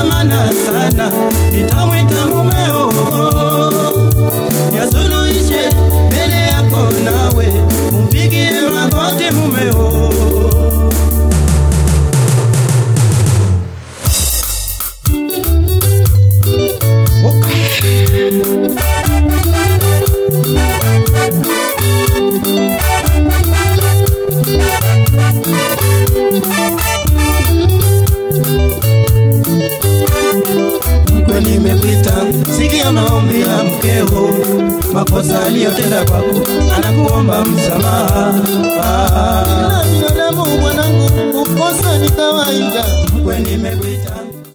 dhamana sana, nitamwita mumeo yasuluhishe mbele yako, nawe umpigie magoti mumeo. mkwe nimekuita, sikia maombi ya mkeo, makosa aliyotenda kwako, anakuomba msamaha. Kila binadamu mwanangu, kukosa ni kawaida. Mkwe nimekuita